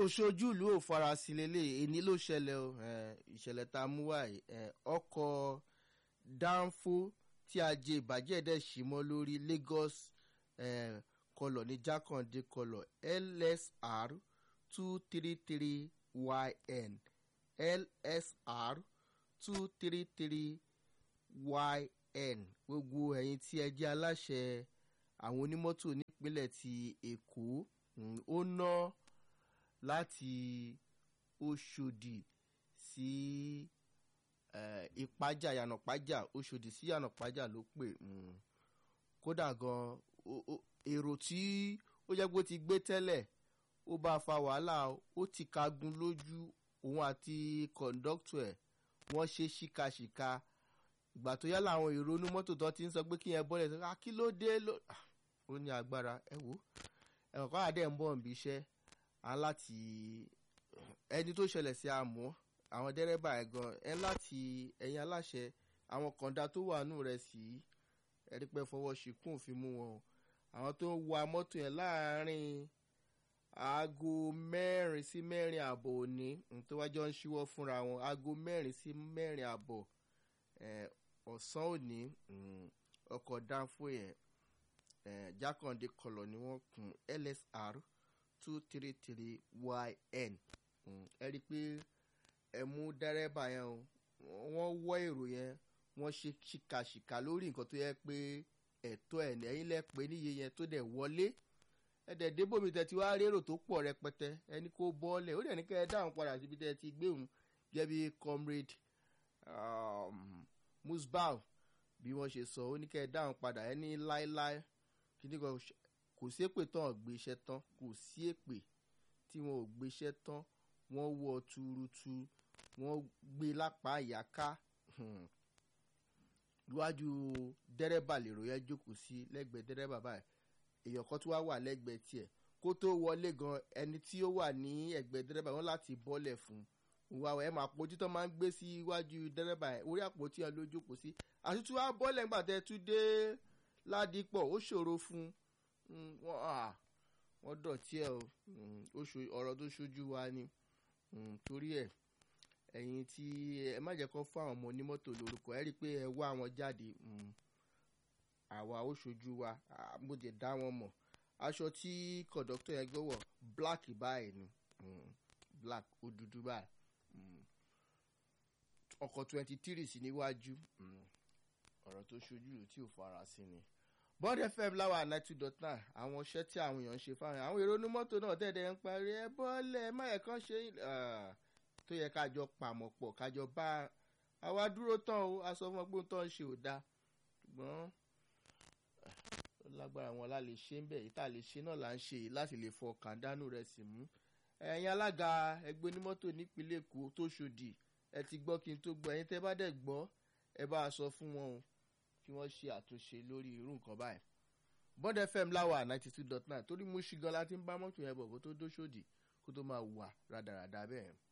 oṣooju ìlú ò farasin lélẹ̀ èní ló ṣẹlẹ̀ o eh, ìṣẹ̀lẹ̀ tá a mú wáyé eh, ọkọ̀ dánfó tí a jẹ ìbàjẹ́ dẹ̀ sì mọ́ lórí lagos eh, kọlọ̀ ní jákàndé kọlọ̀ lsr two three three yn lsr two three three yn gbogbo ẹ̀yin tí ẹ jẹ́ aláṣẹ àwọn onímọ́tò nípínlẹ̀ ti èkó mm, ó ná láti oṣòdì sí eh, ìpájà yànàpájà oṣòdì sí yànàpájà ló pè mm. kódà gan o- o- èrò tí ó jẹ́ pé ó ti gbé tẹ́lẹ̀ ó bá fa wàhálà ó ti kagun lójú òun àti kọ̀ǹdọ́tù ẹ̀ wọ́n ṣe ṣíkaṣíka ìgbà tó yá làwọn èrò inú mọ́tò tó ti ń sọ pé kí yẹn bọ́lẹ̀ sọ "Ah, kí ló dé ló Ah, ó ní agbára ẹ wò ẹ̀kọ́ kọ́ àdé ń bọ̀ níbi iṣẹ́ á láti ẹni tó ṣẹlẹ̀ sí àmọ́ àwọn dẹ́rẹ́bà ẹ̀ gan ẹ láti ẹ̀yin aláṣẹ àwọn kọ̀ǹda tó wà nù rẹ̀ sí ẹ̀rí pẹ́ fọwọ́ ṣìkún òfin mú wọn o àwọn tó ń wa mọ́tò yẹn láàárín aago mẹ́rin sí mẹ́rin àbọ̀ òní mm, tó wájọ́ ń ṣíwọ́ fúnra wọn aago mẹ́rin sí mẹ́rin àbọ̀ eh, ọ̀sán òní mm, ọkọ̀ dánfó yẹn eh, jákàndé kọlọ̀ ni wọ́n kun lsr two three three yn Mm, ẹ rí i pé ẹ mú dẹ́rẹ́bà yẹn o wọ́n wọ́ èrò yẹn wọ́n ṣe ṣìkàṣìkà lórí nǹkan tó yẹ pé ẹ̀tọ́ ẹ̀ ní ẹ̀yìn lẹ́pẹ́ níye yẹn tó dẹ̀ wọlé ẹ̀dẹ̀ débòmí tẹ ti wá rérò tó pọ̀ rẹpẹtẹ ẹni kó bọ́ọ̀lẹ̀ ó dẹ̀ ní kẹ́ ẹ dáhùn padà síbi tẹ ti gbé òun jẹ́ bí comrade um, musbau bí wọ́n ṣe sọ ó ní kẹ́ ẹ dáhùn padà ẹni láéláé kíní kan ṣ- kò sí èpè tán ò gbé iṣẹ́ tán kò sí èpè tí wọn ò gbé iṣẹ́ tán wọ́n wọ tuurutu wọ́n gbé lápá ìyáká hmm. iwájú dẹ́rẹ́bà lèrò yẹn jókòó sí lẹ́gbẹ̀ẹ́ dẹ́rẹ́bà báyìí èèyàn kan tó wá wà lẹ́gbẹ̀ẹ́ tiẹ̀ kó tó wọlé gan ẹni tí ó wà ní ẹgbẹ́ dẹ́rẹ́bà wọn láti bọ́lẹ̀ fún un wà ẹ máa pojú tó máa ń gbé sí iwájú dẹ́rẹ́bà yẹn orí àpótí yẹn ló jókòó sí àtúntò wá bọ́lẹ̀ ńgbà tẹ́ tún dé ládìpọ̀ ó ṣòro fún un wọ́n à wọ́n dọ̀tí ẹ̀ o Mm, ó ṣo- ọ̀rọ̀ tó ṣojú wa ni Mm, torí ẹ̀ ẹ̀yin tí ẹ má jẹ́ kó fún àwọn ọmọ onímọ́tò lórúkọ ẹ rí i pé ẹ wá wọn jáde Mm, àwa ó ṣojú wa Ah, mo dẹ̀ dá wọn mọ̀ aṣọ tí kọ̀dọ́tọ̀ yẹn gbọ́wọ̀ black báyìí ni Mm, black ó dúdú báyìí Mm, ọkọ̀ twenty three sí níwájú Mm, ọ̀rọ̀ tó ṣojú rẹ̀ tí ò fara sí ni bond fm láwa ninety two dot nine àwọn iṣẹ́ tí àwọn èèyàn ń ṣe fáwọn àwọn èrò onímọ́tò náà tẹ̀lé ń parí ẹ bọ́ọ̀lẹ̀ máyẹ̀ kan ṣe ah, tó yẹ kájọ pàmò pọ̀ kájọ bá àwa dúró tán o a sọ fún wọn pé ohun tó ń ṣe ò dáa ṣùgbọ́n ah, ó lágbára wọn la lè ṣe ń bẹ̀ yìí tá a lè ṣe náà là ń ṣe yìí láti lè fọ kàndánù rẹ̀ sì mú ẹ̀yin alága ẹgbẹ́ onímọ́tò nípínlẹ̀ èkó tó ṣòdì ẹ ti gbọ́ kí n tó gbọ́ ẹ̀yin tẹ́ bá dẹ̀ gbọ́ ẹ bá a sọ fún wọn o kí wọ́n ṣe àtúnṣe lórí irú nǹkan báyìí bond fm láwà ninety two dot nine torí mú ṣìgan láti ń bá mọ́tò yẹn bọ̀ kó tó dóṣòdì kó tó máa wà rádaràda bẹ́ẹ̀.